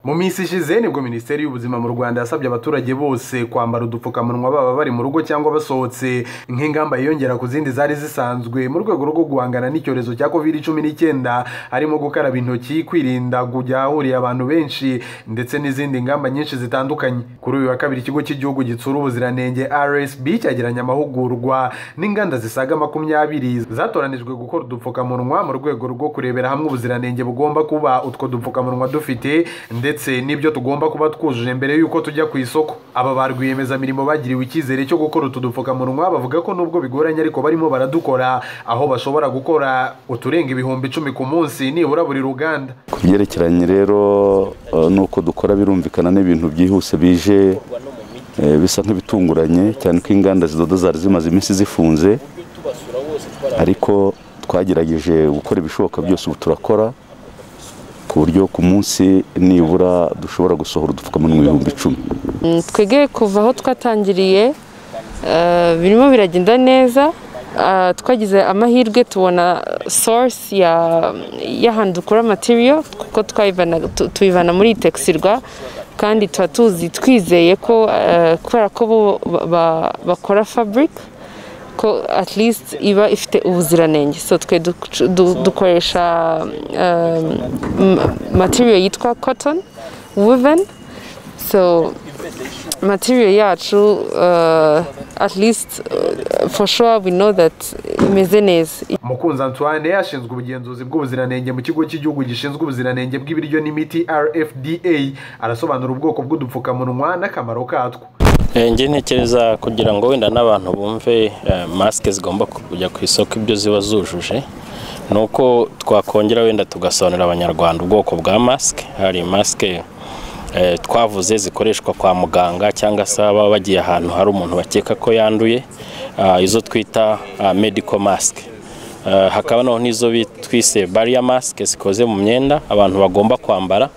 mu minsi ishize nibwo minisiteri y'ubuzima mu rwanda yasabye abaturage bose kwambara udupfukamunwa baba bari mu rugo cyangwa basohotse nk'ingamba yiyongera ku zindi zari zisanzwe mu rwego rwo guhangana n'icyorezo cya covid cumi n'icyenda harimo gukaraba intoki kwirinda kujya ahahuriye abantu benshi ndetse n'izindi ngamba nyinshi zitandukanye kuri uyu wa kabiri ikigo cy'igihugu gitsura ubuziranenge rsb cyageranye amahugurwa n'inganda zisaga makumyabiri zatoranijwe gukora udupfukamunwa mu rwego rwo kurebera hamwe ubuziranenge bugomba kuba utwo dupfukamunwa dufite ndetse n'ibyo tugomba kuba twujuje mbere y'uko tujya ku isoko aba ba rwiyemezamirimo bagiriwe icyizere cyo gukora utu dupfukamunwa bavuga ko nubwo bigoranye ariko barimo baradukora aho bashobora gukora uturenga ibihumbi icumi ku munsi nibura buri ruganda ku byerekeranye rero eh, n'uko dukora birumvikana n'ibintu byihuse bije eh, bisa nk'ibitunguranye cyane ko inganda zidoda zari zimaze iminsi zifunze ariko twagerageje gukora ibishoboka byose ubu turakora ku buryo ku munsi nibura dushobora gusohora udupfukamunwa ibihumbi icumi Mm, twebwe kuva aho twatangiriye eh, birimo biragenda neza Ah, twagize amahirwe tubona source ya- y'ahantu dukura material kuko twayivana- tu- tuyivana muri itexirwa kandi tuba tuzi twizeye ko eh, kubera ko bo ba- ba- bakora fabric ko at least iba ifite ubuziranenge so twe duc- du- dukoresha um, m- material yitwa cotton woven so material yacu uh, at least uh, for sure we know that imeze neza mukunzi antoine ashinzwe ubugenzuzi bw'ubuziranenge mu kigo cy'igihugu gishinzwe ubuziranenge bw'ibiryo n'imiti rfda arasobanura ubwoko bw'udupfukamunwa n'akamaro katwo Eh, njye ntekereza kugira ngo wenda n'abantu bumve eh, masike zigomba kujya ku isoko ibyo ziba zujuje ni uko twakongera wenda tugasobanurira abanyarwanda ubwoko bwa masike hari masike eh, twavuze zikoreshwa kwa muganga cyangwa se baba bagiye ahantu hari umuntu bakeka ko yanduye ah, izo twita ah, medical mask Eh, hakaba noneho n'izo bi- twise barrier mask zikoze mu myenda abantu bagomba kwambara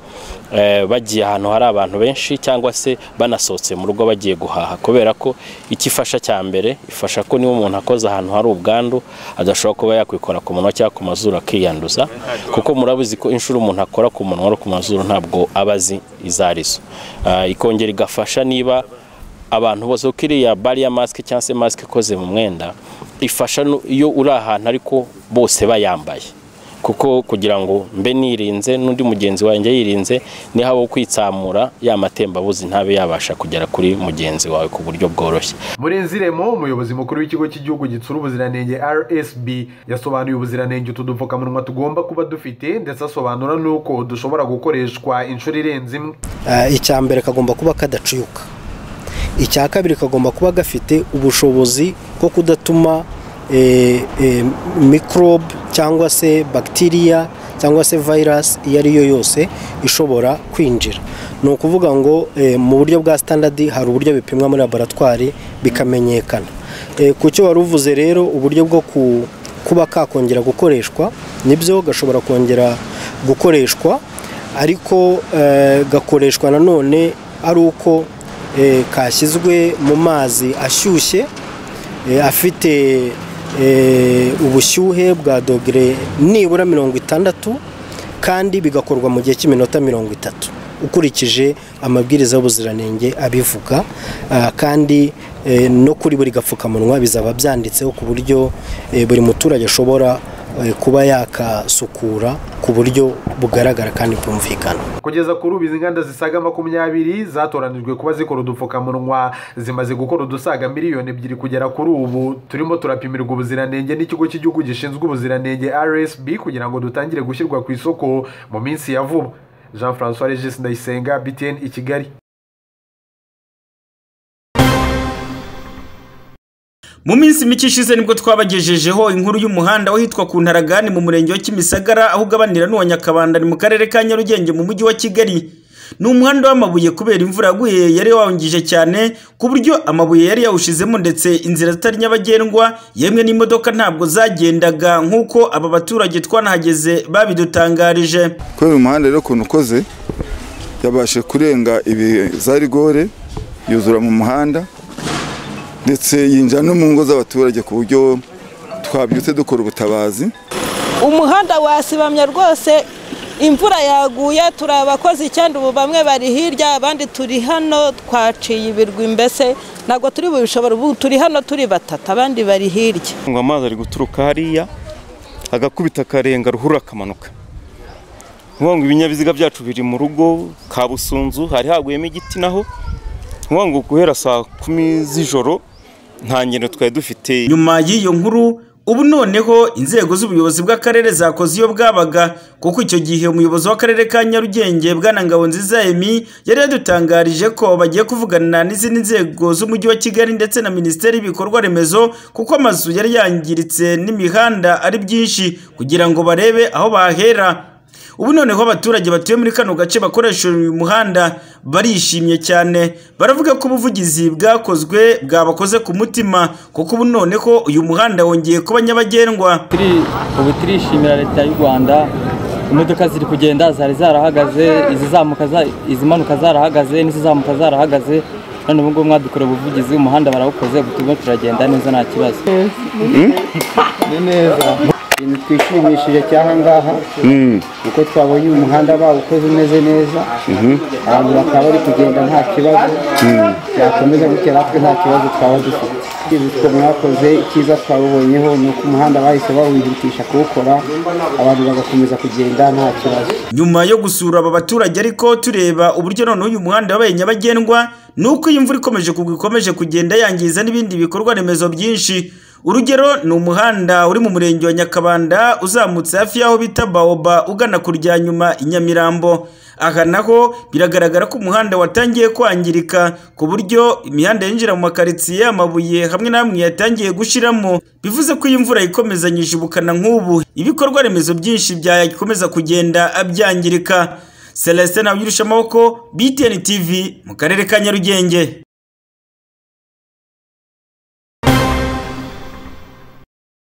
eh, bagiye ahantu hari abantu benshi cyangwa se banasohotse mu rugo bagiye guhaha kubera ko icyo ifasha cya mbere ifasha ko niba umuntu akoze ahantu hari ubwandu adashobora kuba yakwikora ku munwa cyangwa ku mazuru akiyanduza kuko murabizi ko inshuro umuntu akora ku munwa no ku mazuru ntabwo aba azi izo arizo Eh, ikongera igafasha niba abantu bose kuko iriya bariya masike cyangwa se masike ikoze mu mwenda ifasha nu- iyo uri ahantu ariko bose bayambaye kuko kugira ngo mbe nirinze n'undi mugenzi wanjye yirinze ni haba kwitsamura ya matembabuzi ntabe yabasha kugera kuri mugenzi wawe ku buryo bworoshye murenzi remo umuyobozi mukuru w'ikigo cy'igihugu gitsura ubuziranenge rsb yasobanuye ubuziranenge utu dupfukamunwa tugomba kuba dufite ndetse asobanura n'uko dushobora gukoreshwa inshuro irenze imwe Ah, icya mbere kagomba kuba kadacuyuka icya kabiri kagomba kuba gafite ubushobozi bwo kudatuma eh, eh, microbe cyangwa se bacteria cyangwa se virus iyo ari yo yose ishobora kwinjira ni ukuvuga ngo eh, mu buryo bwa standard hari uburyo bipimwa muri laboratwari bikamenyekana Eh, ku cyo wari uvuze rero uburyo bwo ku- kuba kakongera gukoreshwa nibyo gashobora kongera gukoreshwa ariko eh, gakoreshwa nanone ari uko eh, kashyizwe mu mazi ashyushye eh, afite eh, ubushyuhe bwa dogere nibura mirongo itandatu kandi bigakorwa mu gihe cy'iminota mirongo itatu ukurikije amabwiriza y'ubuziranenge abivuga ah, kandi eh, no kuri buri gapfukamunwa bizaba byanditseho ku buryo eh, buri muturage ashobora eh, kuba yakasukura ku buryo bugaragara kandi bwumvikana kugeza kuri ubu izi nganda zisaga makumyabiri zatoranijwe kuba zikora udupfukamunwa zimaze gukora udusaga miliyoni ebyiri kugera kuri ubu turimo turapimirwa ubuziranenge n'ikigo cy'igihugu gishinzwe ubuziranenge rsb kugira ngo dutangire gushyirwa ku isoko mu minsi ya vuba jean françois regis ndayisenga btn i kigali mu minsi mike ishize nibwo twabagejejeho inkuru y'umuhanda wahitwa ku ntaragani mu murenge wa kimisagara aho ugabanira n'uwa nyakabanda ni mu karere ka nyarugenge mu mujyi wa kigali ni umuhanda w'amabuye kubera imvura yaguye yari wawungije cyane ku buryo amabuye yari yawushizemo ndetse inzira zitari nyabagendwa yemwe n'imodoka ntabwo zagendaga nk'uko aba baturage twanahageze babidutangarije kubera umuhanda rero ukuntu ukoze yabashe kurenga ibi za rigore yuzura mu muhanda ndetse yinjira no mu ngo z'abaturage ku buryo twabyutse dukora ubutabazi umuhanda wasibamye rwose imvura yaguye turi abakozi icyenda ubu bamwe bari hirya abandi turi hano twaciye ibirwi mbese ntabwo turi bubishobora ubu turi hano turi batatu abandi bari hirya ngo amazi ari guturuka hariya agakubita akarenga ruhurura akamanuka ngo ibinyabiziga byacu biri mu rugo kabusunzu hari haguyemo igiti naho ngo guhera saa kumi z'ijoro nta ngendo twari dufite nyuma y'iyo nkuru ubu noneho inzego z'ubuyobozi bw'akarere zakoze iyo bwabaga kuko icyo gihe umuyobozi w'akarere ka nyarugenge bwana nziza emi yari yadutangarije ko bagiye kuvugana n'izindi nzego z'umujyi wa kigali ndetse na minisiteri y'ibikorwa remezo kuko amazu yari yangiritse n'imihanda ari byinshi kugira ngo barebe aho bahera ubu noneho abaturage batuye muri kano gace bakoresha uyu muhanda barishimye cyane baravuga ko ubuvugizi bwakozwe bwabakoze ku mutima kuko ubu noneho uyu muhanda wongeye kuba nyabagendwa ubu turishimira leta y'u rwanda imodoka ziri kugenda zari zarahagaze izimanuka zarahagaze n'izizamuka zarahagaze none ubu ngubu mwadukoreye ubuvugizi umuhanda barawukoze ubu turimo turagenda neza nta kibazo ni neza ikintu twishimishije cy'aha ngaha kuko twabonye umuhanda bawukoze umeze neza abantu bakaba bari kugenda nta kibazo byakomeza gutya natwe nta kibazo twaba dufite ibitwo mwakoze icyiza twabubonyeho ni uko umuhanda bahise bawihutisha kuwukora abantu bagakomeza kugenda nta kibazo nyuma yo gusura aba baturage ariko tureba uburyo noneho uyu muhanda wabaye nyabagendwa ni uko iyi mvura ikomeje kugwa ikomeje kugenda yangiza n'ibindi bikorwa remezo byinshi urugero ni umuhanda uri mu murenge wa nyakabanda uzamutse hafi y'aho bita bawoba ugana ku ryanyuma i nyamirambo aha naho biragaragara ko umuhanda watangiye kwangirika ku buryo imihanda yinjira mu makaritsiye amabuye hamwe na hamwe yatangiye gushiramo bivuze ko iyi mvura ikomezanyije ubukana nk'ubu ibikorwa remezo byinshi byakomeza kugenda abyangirika celestin abyirushya amaboko btn tv mu karere ka nyarugenge